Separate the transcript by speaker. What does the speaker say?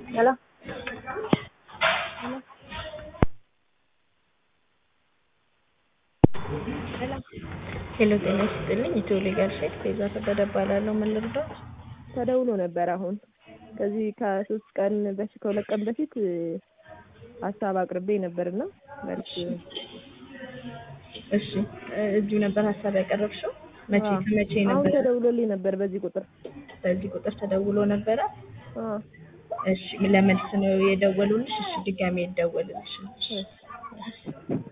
Speaker 1: ሄሎ
Speaker 2: ሄሎ ጤና ይስጥልኝ ኢትዮ ሌጋል ሼክ ቤዛ ከበደ እባላለሁ ምን ልርዳዎት
Speaker 1: ተደውሎ ነበር አሁን ከዚህ ከሶስት ቀን በፊት ከሁለት ቀን በፊት ሀሳብ አቅርቤ ነበርና መልስ
Speaker 2: እሺ እዚሁ ነበር ሀሳብ ያቀረብሽው መቼ
Speaker 1: አዎ።
Speaker 2: ከመቼ
Speaker 1: አሁን
Speaker 2: ነበር
Speaker 1: ተደውሎልኝ ነበር በዚህ ቁጥር
Speaker 2: በዚህ ቁጥር ተደውሎ ነበረ
Speaker 1: አዎ።
Speaker 2: እሺ ለመልስ ነው የደወሉልሽ እሺ ድጋሜ ይደወልልሽ
Speaker 1: እሺ።